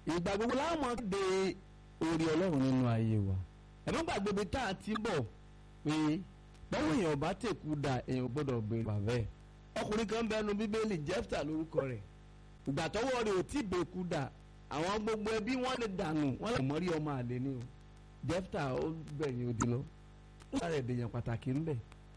ìgbà gbogbo láwọn de orí ọlọ́run nínú ayé wa ẹ̀mọ́ gbàgbé bí tá a ti bọ̀ pé báwo èèyàn bá tèkú da èèyàn gbọ́dọ̀ gbé bàbá ẹ̀ ọkùnrin kan bẹnu bíbélì jẹ́fta lórúkọ rẹ̀ ìgbà tọwọ́ rẹ̀ ò tí bèkú da àwọn gbogbo ẹbí wọn lè dànù wọn lè mọ́rí ọmọ àlè ni o jẹ́fta ó gbẹ̀yìn odi lọ ó sáré èdèyàn pàtàkì ńbẹ̀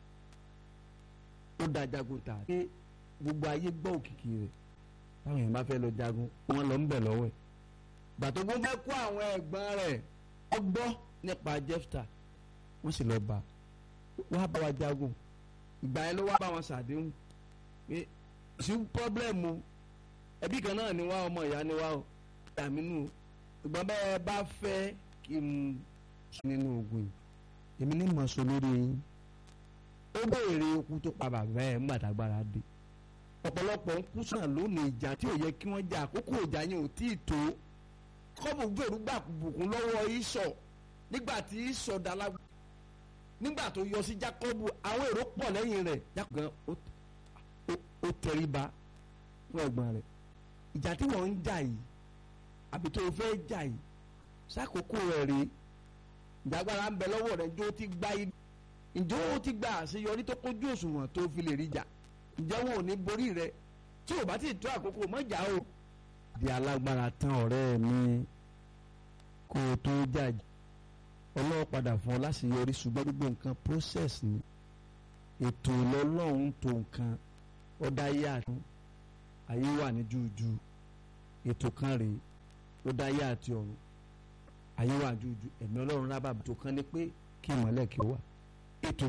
ó da jagun tà pé gbogbo ayé gbọ́ òkìkí rẹ̀ táwọn èèyàn bá fẹ́ lọ jagun wọn lọ ń bẹ̀ lọ́wọ́ ẹ̀ gbàtógún fẹ́ kó àwọn ẹ̀gbọ́n rẹ̀ ọgbọ́ nípa jẹ́fta wọ́n sì lọ bá wá bá wa jagun ìgbà yẹn ló wá bá wọn ṣàdéhùn pé sí pọ́blẹ́mù ẹbí kan náà ni wá ọmọ ìyá ni wá o dàmínú ìgbọ́n bẹ́ẹ̀ bá fẹ́ kí n sùn nínú ogun yìí èmi ní mọ̀ sọ lórí yín ó béèrè okun tó pa bàbá ẹ̀ ńgbà tágbára dé ọ̀pọ̀lọpọ̀ ń kú sàn lónìí ìjà tí ò yẹ kí wọ́n jà àkókò ìjà yẹn ò tí ì tó kọ́bù gbèrú gbà bùkún lọ́wọ́ ìsọ̀ nígbà tí ìsọ̀ dalágbó nígbà tó yọ sí Jákọ́bù àwọn èrò pọ̀ lẹ́yìn rẹ̀ Jákọ́bù gan ó tẹríba fún ẹ̀gbọ́n rẹ̀ ìjà tí wọ́n ń jà yìí àbí tó fẹ́ jà yìí sákòókò rẹ̀ rèé ìjàgbára ń bẹ lọ́wọ́ rẹ̀ njó ti gba ibi njó ti gba àṣeyọrí tó kójú òṣùwọ̀n tó fi lè rí jà ǹjẹ́ wọn ò ní borí rẹ̀ tí ò bá ti tó àkókò mọ́jà o. di alágbára tán ọ̀rẹ́ mi kó o tó jàjì ọlọ́wọ́ padà fún ọ láṣeyọrí ṣùgbọ́n gbogbo nǹkan process ni ètò lọ́lọ́run tó nǹkan ọ̀dà ayé àtún ayé wà ní jújú ètò kan rèé ó dá ayé àti ọ̀run ayé wà jújú ẹ̀mí ọlọ́run rábàbà ètò kan ní pé kí ìmọ̀lẹ̀ kí ó wà ètò